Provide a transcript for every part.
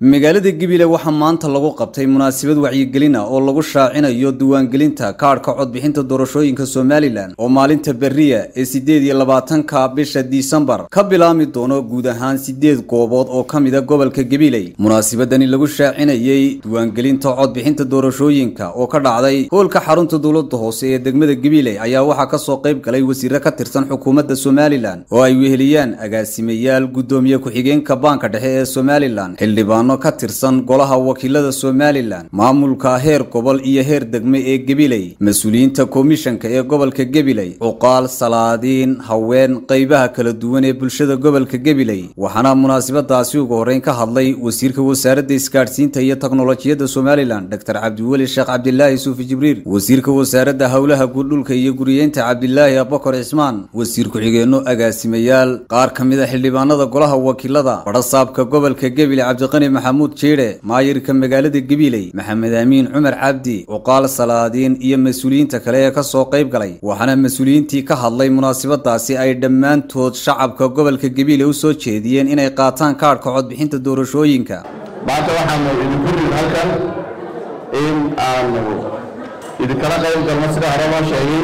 magaalada gabiley waxaa maanta lagu qabtay munaasabad wacyigelin ah oo lagu shaacinayo diiwaangelinta kaadhka codbixinta doorashooyinka somalilan oo maalinta beriya ee sideed iyo labaatanka bisha disembar ka bilaami doono guud ahaan sideed goobood oo ka mida gobolka gabiley munaasabadani lagu shaacinayey diiwaangelinta codbixinta doorashooyinka oo ka dhacday hoolka xarunta dowlada hoose ee degmada gabiley ayaa waxaa kasoo qayb galay wasiire ka tirsan xukuumadda somalilan oo ay weheliyaan agaasimayaal gudoomiye ku-xigeenka baanka dhexe ee somalilan xildhibaano ka tirsan golaha wakiilada somalilan maamulka heer gobol iyo heer degme ee gabiley mas-uuliyiinta komishanka ee gobolka gabiley cuqaal salaadiin haween qeybaha kala duwan ee bulshada gobolka gabiley waxaana munaasabadaasi ugu horreyn ka hadlay wasiirka wasaaradda isgaadhsiinta iyo teknolojiyadda somalilan dor cabdiweli sheekh cabdilaahi suufi jibriil wasiirka wasaaradda howlaha guudhulka iyo guriyeynta cabdilaahi abakar cismaan wasiir ku-xigeenno agaasimayaal qaar ka mid a xildhibaanada golaha wakiilada badhasaabka gobolka gabiley cabdiqani maxamuud jiidhe maayirka magaalada gabiley maxamed amiin cumar cabdi cuqaal salaadiin iyo mas-uuliyiinta kale ee kasoo qayb galay waxaana mas-uuliyiintii ka hadlay munaasabadaasi ay dhammaantood shacabka gobolka gabiley u soo jeediyeen inay qaataan kaadhka codbixinta doorashooyinka maanta waxaanu idinku rid halkan in aanu idinkala qayb galno sida hore loo sheegay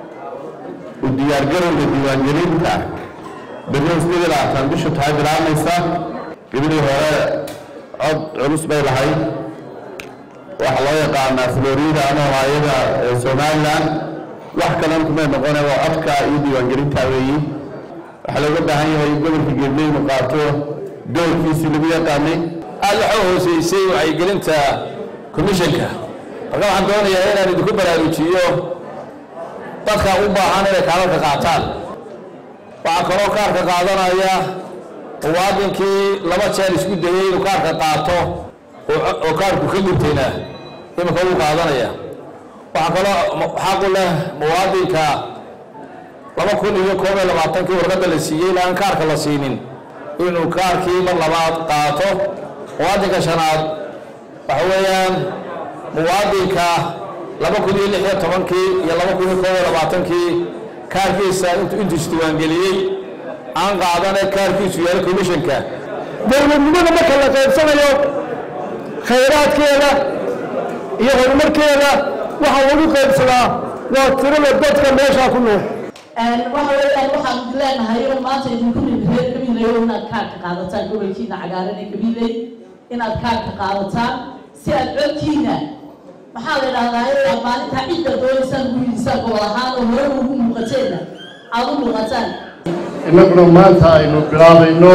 u diyaargarowga diiwaangelinta beryo sideed iyo labaatan bishu tahay bilaamaysa gabilii hore cod culus bay lahayd waxaa loo yaqaanaa florida ama haayada somalilan wax kalan kumay noqone waa codka iyo diiwaangelinta weeyi waxaa looga baahan yahay in gobolka gabiley inu qaato doorkiisii lagu yaqaanay aad waxaa hooseysay wacyigelinta commishanka marka waxaan doonayaa inaan idinku baraarujiyo dadka u baahan inay kaalarka qaataan waxaa kaloo kaarka qaadanaya muwaadinkii laba jeer isku dayey inuu kaarka qaato oo kaarku ka gubtayna iminka wuu qaadanaya waxaa kaloo xaqu leh muwaadinka laba kun iyo koob iyo labaatankii warqadda la siiyey in aan kaarka la siinin inuu kaarkii mar labaad qaato muwaadinka shanaad waxa weeyaan muwaadinka laba kun iyo lix iyo tobankii iyo laba kun iyo koob iyo labaatankii kaarkiisa intuu isdiiwaangeliyey aan qaadane kaarkiisu yaala commishanka dowladnimada marka la qaybsanayo khayraadkeeda iyo horumarkeeda waxaa lagu qaybsadaa waa tirada dadka meeshaa ku nool waxa weeyaan waxaan leenahay oo maanta idinku nimid reer gabiley oo inaad kaarka qaadataan gobolkiina cagaaran ee gabiley inaad kaarka qaadataan si aad codkiina maxaa la idhahdaa inaad maalintaa cidda doonaysaan gurigiisaan gobol ahaan oo hore ugu muuqateenna aada u muuqataan innaguna maanta aynu bilaabayno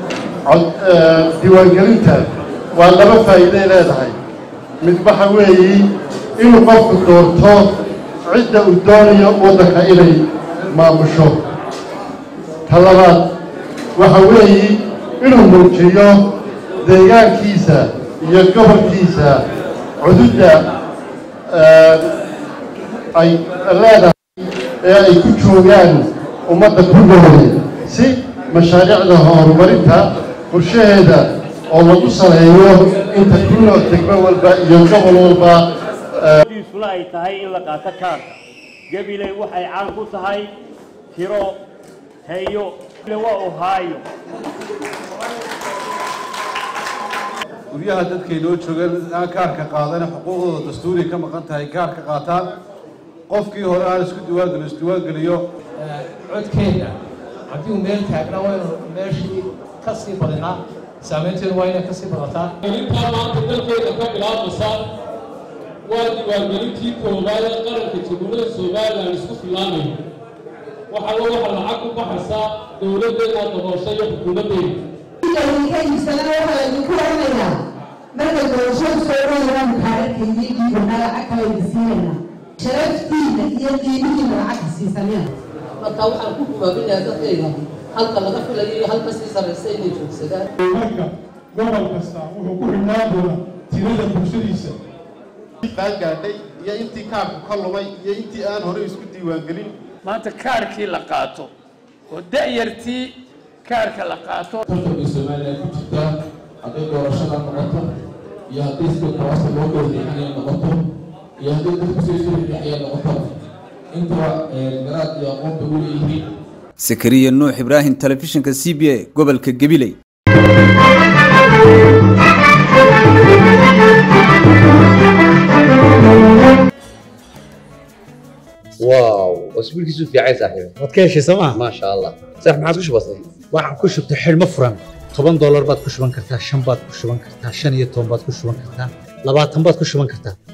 diiwaangelinta waa laba faa'iiday leedahay mid waxa weeyi inuu qofku doorto cidda uu doonayo waddanka inay maamusho ta labaad waxa weeyi inuu muujiyo deegaankiisa iyo gobolkiisa cududda ay leedahay ee ay ku joogaan ummadda ku noole si mashaariicda horumarinta qorshaheeda oo lagu saleeyo inta ku nool degmo walba iyo gobol walba diisuna ay tahay in la qaato kaarka gabiley waxay caan ku tahay tiro heyo waa ohaayo guryaha dadkay noo joogaan aan kaarka qaadana xuquuqdooda dastuuri ka maqan tahay kaarka qaataan qofkii hore aan isku diwaangeliyo isdiwaangeliyo codkeena haddii uu meel taagnaa waynu meeshii ka sii badinaa saameynteedu waa inay ka sii badataa gelintaa maanta dalkeeda ka bilaabaysa waa diiwaangelintii koowaad ee qaranka jamhuuriyadda somalilan isku filaanayo waxaa lo waxa lacag ku baxaysaa dowladdeena daboosha iyo xukuumaddeena iibsadana waxaa laydinku oranayaa marka doorashadu soo dhowaan kaararkaydiigiibana lacag kale idin siinayna sharaftiina iyo qiimihiina lacagka siisanina marka waxaan ku gumaabinayaa dadkayga halka laga filayo iyo halka sii sarraysa inay joogsadaan marka gobol kasta wuxuu ku xidhnaan doonaa tirada bulshadiisa qaangaadhay iyo intii kaarku ka lumay iyo intii aan horey isku diiwaangelin maanta kaarkii la qaato oo da'yartii kaarka la qaato tartanka somalilan ku jirta hadday doorashada noqoto iyo hadday sida kuraasta loo gowrixinaya noqoto iyo hadday dadku soo soo rixaya noqoto intaba garaad iyo aqoonta u leeyihiin sakariya nuux ibraahim telefishinka c b a gobolka gabiley واو واسبوع كيسو في عايز صاحبي waad ka heshay sooma ما شاء الله صح ما عادش بسيط waxaan ku shubtay xidhmo furan toban doolar baad ku shuban kartaa shan baad ku shuban kartaa shan iyo toban baad ku shuban kartaa labaatan baad ku shuban kartaa